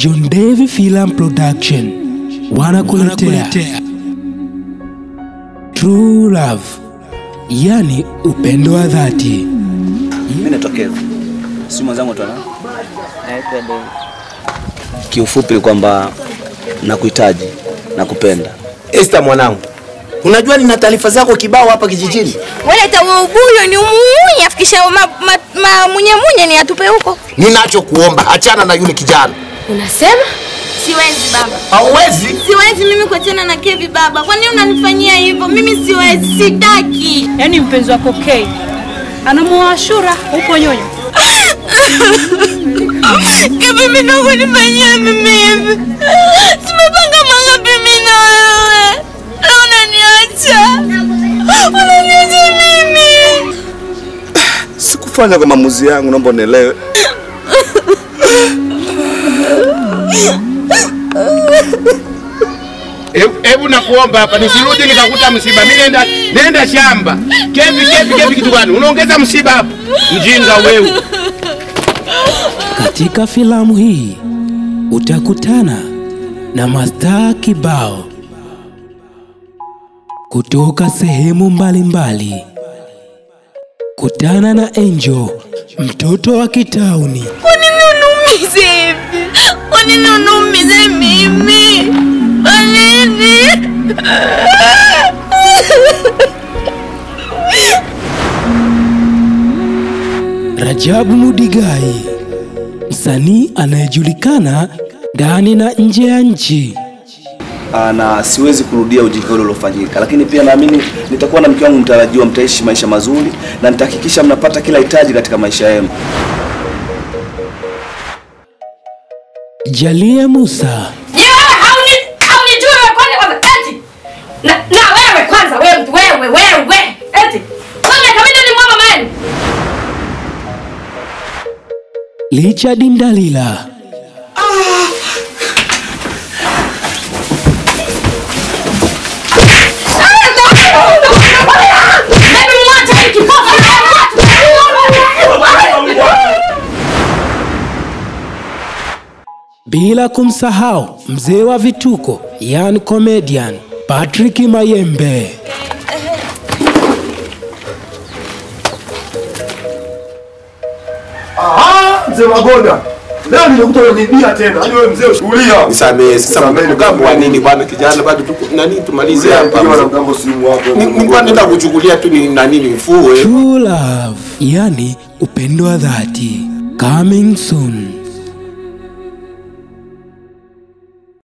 John Devi Film Production wanakuletea True Love, yani upendo wa dhati. Mimi natokea. Si mwenzangu tu ana. Naitwa David. Kiufupi ni kwamba nakuhitaji, nakupenda. Esther mwanangu, unajua nina taarifa zako kibao hapa kijijini. Wale taubuyo ni umumunye afikisha ma, ma, ma munye munye ni atupe huko. Ninachokuomba achana na yule kijana. Unasema? Siwezi baba. Hauwezi? Siwezi mimi kuachana na Kevi baba. Kwa nini unanifanyia hivyo? Mimi siwezi, sitaki. Yaani mpenzi wako Kay anamuoa Ashura huko nyonyo. Kevi mimi ndo kunifanyia mimi hivi. Tumepanga mangapi mimi na wewe? Na unaniacha. Unaniacha mimi. Sikufanya kwa maamuzi yangu, naomba unielewe. Hebu nakuomba hapa nisirudi nikakuta msiba. Mimi nenda nenda shamba. Kevi kevi kevi kitu gani? Unaongeza msiba hapa. Mjinga wewe. Katika filamu hii utakutana na mastaa kibao kutoka sehemu mbalimbali. Kutana na Angel, mtoto wa kitauni. Kwa nini unumize hivi? Kwa nini unumize mimi? Kwa nini? Rajabu Mudigai, msanii anayejulikana ndani na nje ya nchi. Ah, na siwezi kurudia ujinga ule uliofanyika, lakini pia naamini nitakuwa na mke wangu mtarajiwa, mtaishi maisha mazuri na nitahakikisha mnapata kila hitaji katika maisha yenu. Jalia Musa, Je, wewe hauni haunijui wewe kwanza kwanza eti? Na, na wewe kwanza wewe mtu wewe wewe eti. Wewe kabisa ni mwa mama yenu. Richard Ndalila, Hebu mwache hiki kipofu. bila kumsahau mzee wa vituko, yani comedian Patrick Mayembe. Mzee Magonda, leo nimekuta unanibia tena. Yaani wewe mzee ushuhulia. Nisamehe, sasa Nisamehe, mgambo wa nisamehe. nini bwana kijana bado tuko nani tumalize hapa. Pigiwa na mgambo simu wako. Ni- Nilikuwa nenda kuchukulia tu ni nani nifue. True Love, yani upendo wa dhati. Coming soon.